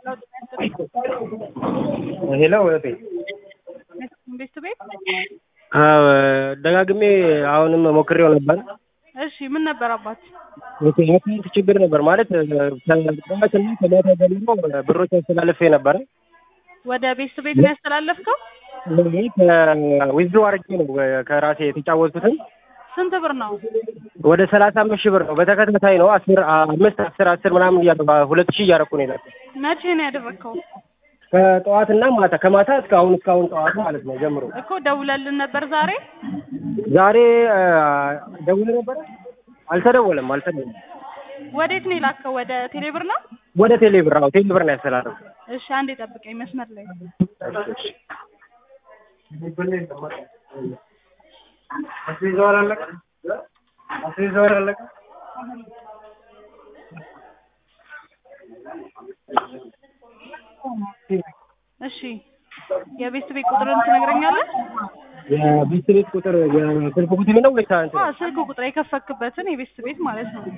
ሄሎ እህቴ ቤት ቤት አዎ ደጋግሜ አሁንም ሞክሬው ነበር። እሺ ምን ነበር አባት? የአካውንት ችግር ነበር ማለት ከጠዋትና ከማታ ጀምሮ ብሮች አስተላልፌ ነበረ። ወደ ቤት ቤት ነው ያስተላለፍከው? ዊዝድሮ አድርጌ ነው ከራሴ የተጫወትኩትን ስንት ብር ነው? ወደ ሰላሳ አምስት ሺህ ብር ነው በተከታታይ ነው አስር አምስት አስር አስር ምናምን እያለ ሁለት ሺህ እያደረኩ ነው የላኩት መቼ ነው ያደረግከው? ከጠዋትና ማታ ከማታ እስከ አሁን እስካሁን ጠዋት ማለት ነው ጀምሮ እኮ ደውለልን ነበር ዛሬ። ዛሬ ደውል ነበረ አልተደወለም አልተደወለም ወዴት ነው የላከው? ወደ ቴሌብር ነው? ወደ ቴሌብር አዎ ቴሌብር ነው ያስተላለፉ እሺ አንዴ ጠብቀኝ መስመር ላይ አስይዘዋል አለቀ አስይዘዋል አለቀ እሺ የቤት ቤት ቁጥርን ትነግረኛለህ? የቤት ቤት ቁጥር የስልክ ቁጥር ነው ወይስ አንተ አዎ ስልክ ቁጥር የከፈክበትን የቤት ቤት ማለት ነው።